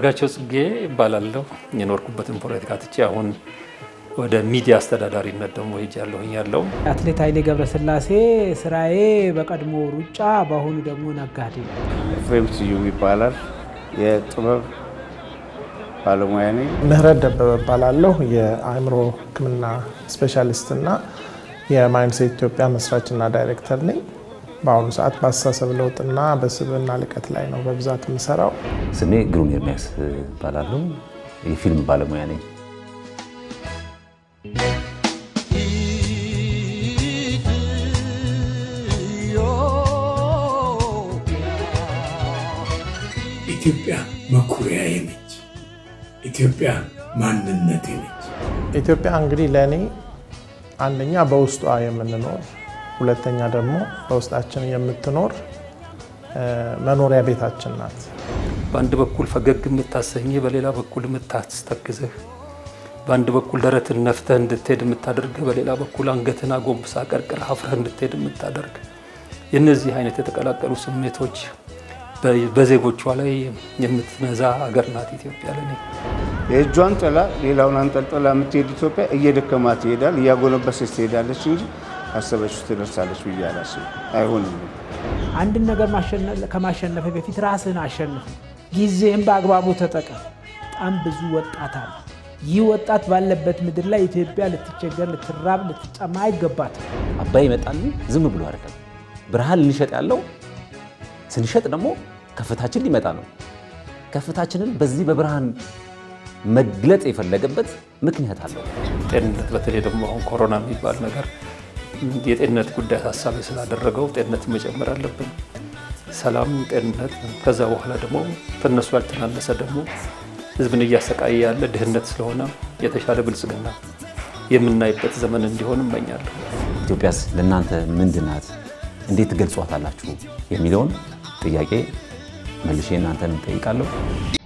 አንዳርጋቸው ጽጌ ይባላለሁ። የኖርኩበትን ፖለቲካ ትቼ አሁን ወደ ሚዲያ አስተዳዳሪነት ደግሞ ሄጃለሁኝ ያለው አትሌት ኃይሌ ገብረስላሴ ስራዬ በቀድሞ ሩጫ በአሁኑ ደግሞ ነጋዴ ነው። ኤፍሬም ስዩም ይባላል። የጥበብ ባለሙያ ነኝ። ምህረት ደበበ እባላለሁ። የአእምሮ ሕክምና ስፔሻሊስትና የማይንድሴት ኢትዮጵያ መስራችና ዳይሬክተር ነኝ። በአሁኑ ሰዓት በአስተሳሰብ ለውጥና በስብዕና ልቀት ላይ ነው በብዛት የምሰራው። ስሜ ግሩም ኤርሚያስ እባላለሁ። የፊልም ባለሙያ ነኝ። ኢትዮጵያ መኩሪያዬ ነች። ኢትዮጵያ ማንነቴ ነች። ኢትዮጵያ እንግዲህ ለእኔ አንደኛ በውስጧ የምንኖር ሁለተኛ ደግሞ በውስጣችን የምትኖር መኖሪያ ቤታችን ናት። በአንድ በኩል ፈገግ የምታሰኝህ፣ በሌላ በኩል የምታስተክዝህ፣ በአንድ በኩል ደረትን ነፍተህ እንድትሄድ የምታደርግህ፣ በሌላ በኩል አንገትን አጎንብሳ ቀርቅረህ አፍረህ እንድትሄድ የምታደርግ የእነዚህ አይነት የተቀላቀሉ ስሜቶች በዜጎቿ ላይ የምትነዛ አገር ናት ኢትዮጵያ ለኔ። የእጇን ጥላ ሌላውን አንጠልጥላ የምትሄድ ኢትዮጵያ እየደከማት ትሄዳል፣ እያጎነበሰች ትሄዳለች እንጂ አሰበች ትደርሳለች ብዬ አላስብም። አይሆንም። አንድን ነገር ከማሸነፍ በፊት ራስህን አሸንፍ። ጊዜህን በአግባቡ ተጠቀም። በጣም ብዙ ወጣት አለ። ይህ ወጣት ባለበት ምድር ላይ ኢትዮጵያ ልትቸገር፣ ልትራብ፣ ልትጠማ አይገባትም። አባይ ይመጣል ዝም ብሎ አይደለም። ብርሃን ልንሸጥ ያለው ስንሸጥ ደግሞ ከፍታችን ሊመጣ ነው። ከፍታችንን በዚህ በብርሃን መግለጥ የፈለገበት ምክንያት አለው። ጤንነት በተለይ ደግሞ አሁን ኮሮና የሚባል ነገር የጤንነት ጉዳይ ሀሳቢ ስላደረገው ጤንነት መጨመር አለብን። ሰላም፣ ጤንነት፣ ከዛ በኋላ ደግሞ ከነሱ ያልተናነሰ ደግሞ ህዝብን እያሰቃየ ያለ ድህነት ስለሆነ የተሻለ ብልጽግና የምናይበት ዘመን እንዲሆን እመኛለሁ። ኢትዮጵያስ ለእናንተ ምንድን ናት? እንዴት ትገልጿታላችሁ? የሚለውን ጥያቄ መልሼ እናንተን እጠይቃለሁ።